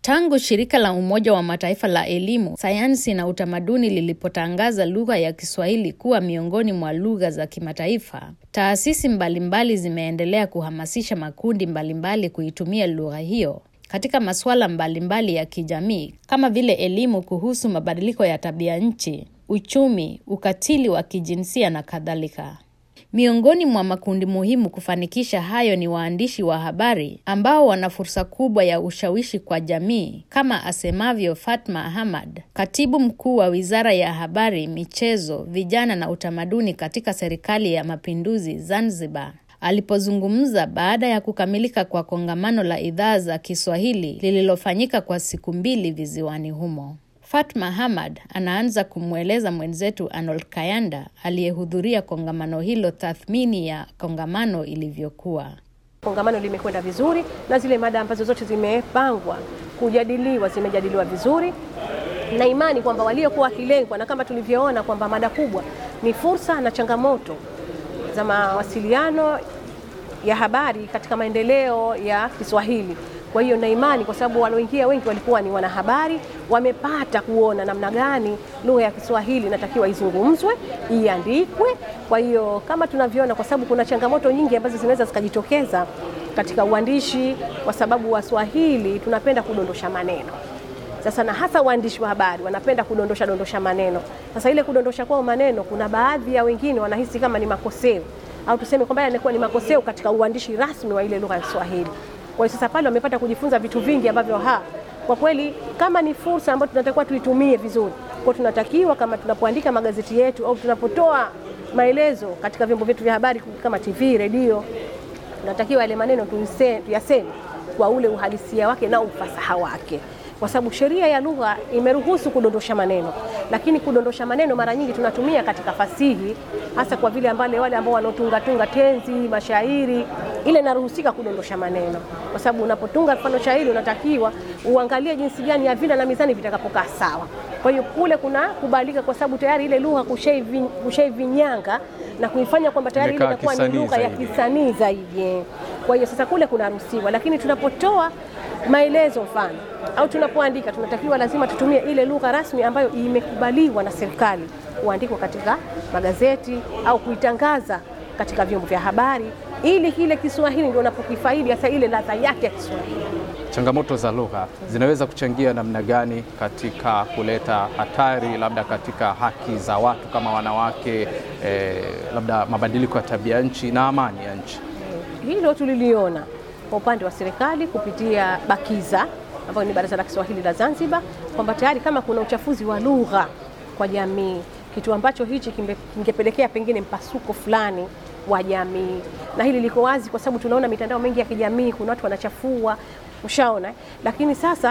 Tangu shirika la Umoja wa Mataifa la elimu, sayansi na utamaduni lilipotangaza lugha ya Kiswahili kuwa miongoni mwa lugha za kimataifa, taasisi mbalimbali zimeendelea kuhamasisha makundi mbalimbali kuitumia lugha hiyo katika masuala mbalimbali ya kijamii kama vile elimu kuhusu mabadiliko ya tabia nchi, uchumi, ukatili wa kijinsia na kadhalika. Miongoni mwa makundi muhimu kufanikisha hayo ni waandishi wa habari ambao wana fursa kubwa ya ushawishi kwa jamii, kama asemavyo Fatma Ahmad, katibu mkuu wa Wizara ya Habari, Michezo, Vijana na Utamaduni katika Serikali ya Mapinduzi Zanzibar, alipozungumza baada ya kukamilika kwa kongamano la idhaa za Kiswahili lililofanyika kwa siku mbili visiwani humo. Fatma Hamad anaanza kumweleza mwenzetu Arnold Kayanda aliyehudhuria kongamano hilo tathmini ya kongamano ilivyokuwa. Kongamano limekwenda vizuri na zile mada ambazo zote zimepangwa kujadiliwa zimejadiliwa vizuri, na imani kwamba waliokuwa wakilengwa, na kama tulivyoona kwamba mada kubwa ni fursa na changamoto za mawasiliano ya habari katika maendeleo ya Kiswahili. Kwa hiyo na imani, kwa sababu walioingia wengi walikuwa ni wanahabari, wamepata kuona namna gani lugha ya Kiswahili inatakiwa izungumzwe, iandikwe. Kwa hiyo kama tunavyoona, kwa sababu kuna changamoto nyingi ambazo zinaweza zikajitokeza katika uandishi, kwa sababu Waswahili tunapenda kudondosha maneno sasa, na hasa waandishi wa habari wanapenda kudondosha dondosha maneno. Sasa ile kudondosha kwao maneno, kuna baadhi ya wengine wanahisi kama ni makoseo au tuseme kwamba yanakuwa ni makoseo katika uandishi rasmi wa ile lugha ya Kiswahili. Kwa hiyo sasa pale wamepata kujifunza vitu vingi ambavyo ha kwa kweli kama ni fursa ambayo tunatakiwa tuitumie vizuri. Kwa tunatakiwa kama tunapoandika magazeti yetu au tunapotoa maelezo katika vyombo vyetu vya habari kama TV, redio, tunatakiwa yale maneno tuyaseme kwa ule uhalisia wake na ufasaha wake, kwa sababu sheria ya lugha imeruhusu kudondosha maneno, lakini kudondosha maneno mara nyingi tunatumia katika fasihi, hasa kwa vile ambale wale ambao wanaotunga tunga tenzi, mashairi ile inaruhusika kudondosha maneno, kwa sababu unapotunga mfano shairi unatakiwa uangalie jinsi gani ya vina na mizani vitakapokaa sawa. Kwa hiyo kule kuna kubalika, kwa sababu tayari ile lugha kushaivinyanga na kuifanya kwamba tayari ile inakuwa ni lugha ya kisanii zaidi. Kwa hiyo sasa kule kunaruhusiwa, lakini tunapotoa maelezo mfano au tunapoandika tunatakiwa lazima tutumie ile lugha rasmi ambayo imekubaliwa na serikali kuandikwa katika magazeti au kuitangaza katika vyombo vya habari ili kile Kiswahili ndio unapokifaidi hasa ile ladha yake ya Kiswahili. Changamoto za lugha zinaweza kuchangia namna gani katika kuleta hatari labda katika haki za watu kama wanawake, eh, labda mabadiliko ya tabia nchi na amani ya nchi? Hilo tuliliona kwa upande wa serikali kupitia BAKIZA ambayo ni Baraza la Kiswahili la Zanzibar, kwamba tayari kama kuna uchafuzi wa lugha kwa jamii, kitu ambacho hichi kingepelekea pengine mpasuko fulani wa jamii, na hili liko wazi kwa sababu tunaona mitandao mingi ya kijamii, kuna watu wanachafua, ushaona. Lakini sasa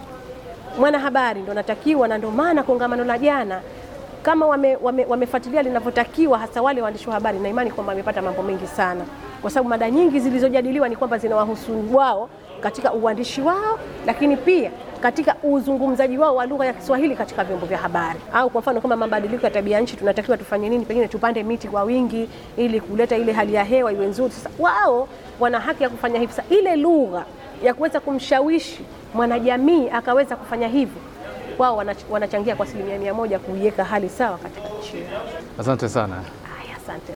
mwanahabari ndo anatakiwa, na ndio maana kongamano la jana kama wamefuatilia wame, wame linavyotakiwa, hasa wale waandishi wa habari, na imani kwamba wamepata mambo mengi sana, kwa sababu mada nyingi zilizojadiliwa ni kwamba zinawahusu wao katika uandishi wao, lakini pia katika uzungumzaji wao wa lugha ya Kiswahili katika vyombo vya habari. Au kwa mfano kama mabadiliko ya tabia nchi, tunatakiwa tufanye nini? Pengine tupande miti kwa wingi ili kuleta ile hali ya hewa iwe nzuri. Sasa wao wana haki ya kufanya hivyo. Sasa ile lugha ya kuweza kumshawishi mwanajamii akaweza kufanya hivyo, wao wanachangia kwa asilimia mia moja kuiweka hali sawa katika nchi. Asante sana. Haya, asante.